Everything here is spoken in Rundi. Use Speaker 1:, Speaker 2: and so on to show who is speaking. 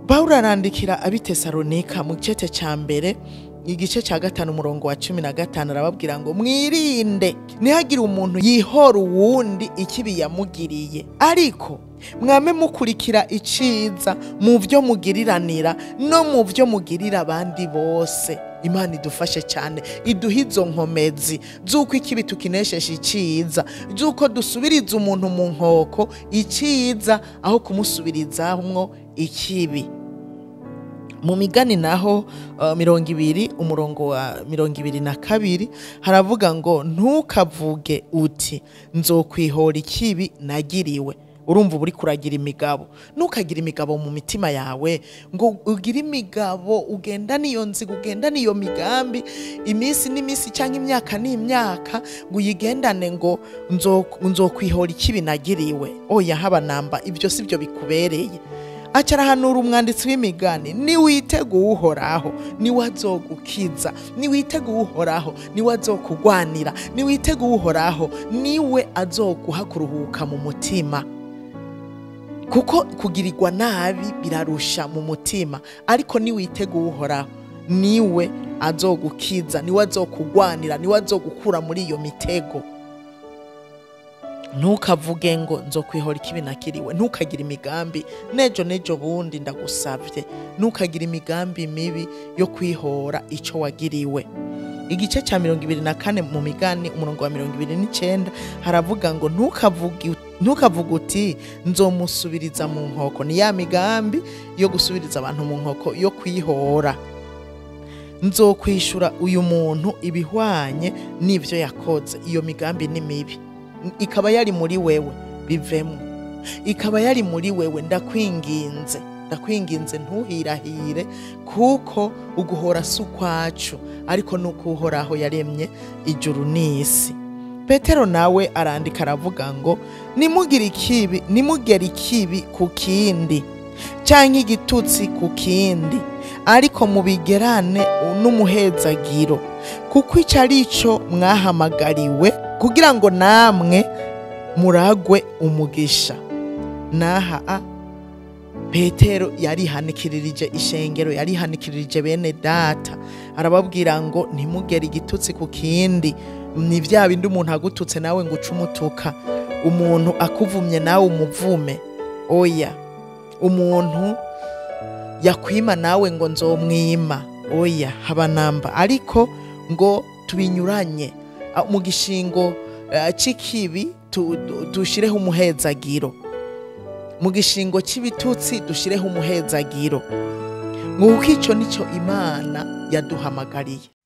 Speaker 1: pawulo arandikira abitesalonika mu gice cya mbere igice cya gatanu umurongo wa cumi na gatanu arababwira ngo mwirinde ntihagire umuntu yihora uwundi ikibi yamugiriye ariko mwame mukurikira iciza mu byo mugiriranira no mu byo mugirira abandi bose imana idufashe cyane iduha izo nkomezi z'uko ikibi tukineshesha iciza z'uko dusubiriza umuntu mu nkoko iciza aho kumusubirizamwo ikibi mu migani naho uh, mirongo ibiri umurongo wa mirongo ibiri na kabiri haravuga ngo ntukavuge uti nzokwihora ikibi nagiriwe urumva uba uri kuragira imigabo ntukagira imigabo mu mitima yawe ngo ugire imigabo ugenda n'iyo nziga ugenda n'iyo migambi iminsi n'iminsi cyangwa imyaka n'imyaka ngo uyigendane ngo nzo- nzokwihora ikibi nagiriwe oya haba namba ibyo si byo bikubereye acarahanura umwanditsi w'imigani niwitega uwuhoraho niwe azogukiza niwitega uwuhoraho niwe azokugwanira niwitega uwuhoraho niwe azoguha kuruhuka mu mutima kuko kugirirwa nabi birarusha mu mutima ariko niwitega uwuhoraho niwe azogukiza niwe azokugwanira niwe azogukura muri iyo mitego ntukavuge ngo nzokwihora ikibi nakiriwe ntukagire imigambi nejo nejo bundi ndagusabye ntukagire imigambi mibi yo kwihora icyo wagiriwe igice cya mirongo ibiri na kane mu migani umurongo wa mirongo ibiri n'icyenda haravuga ngo ntukavuge ntukavuge uti nzomusubiriza mu nkoko ni ya migambi yo gusubiriza abantu mu nkoko yo kwihora nzokwishura uyu muntu ibihwanye n'ibyo yakoze iyo migambi ni mibi ikaba yari muri wewe bivemo ikaba yari muri wewe ndakwinginze ndakwinginze ntuhirahire kuko uguhora si ukwacu ariko ni uko uhoraho yaremye ijuru n'isi petero nawe arandika aravuga ngo nimugire ikibi nimugere ikibi ku kindi cyangwa igitutsi ku kindi ariko mubigerane n'umuhezagiro kuko icyo ari cyo mwahamagariwe kugira ngo namwe muragwe umugisha n'aha a petero yarihanikirije ishengero yarihanikirije bene data arababwira ngo ntimugere igitutsi ku kindi ni bya bindi umuntu agututse nawe ngo uce umutuka umuntu akuvumye nawe umuvume oya umuntu yakwima nawe ngo nzomwima oya haba namba ariko ngo tubinyuranye Ah, mu gishingo eh, c'ikibi tu- tu- dushireho umuhezagiro mu gishingo cy'ibitutsi dushireho umuhezagiro ngo kuko icyo nicyo imana yaduhamagariye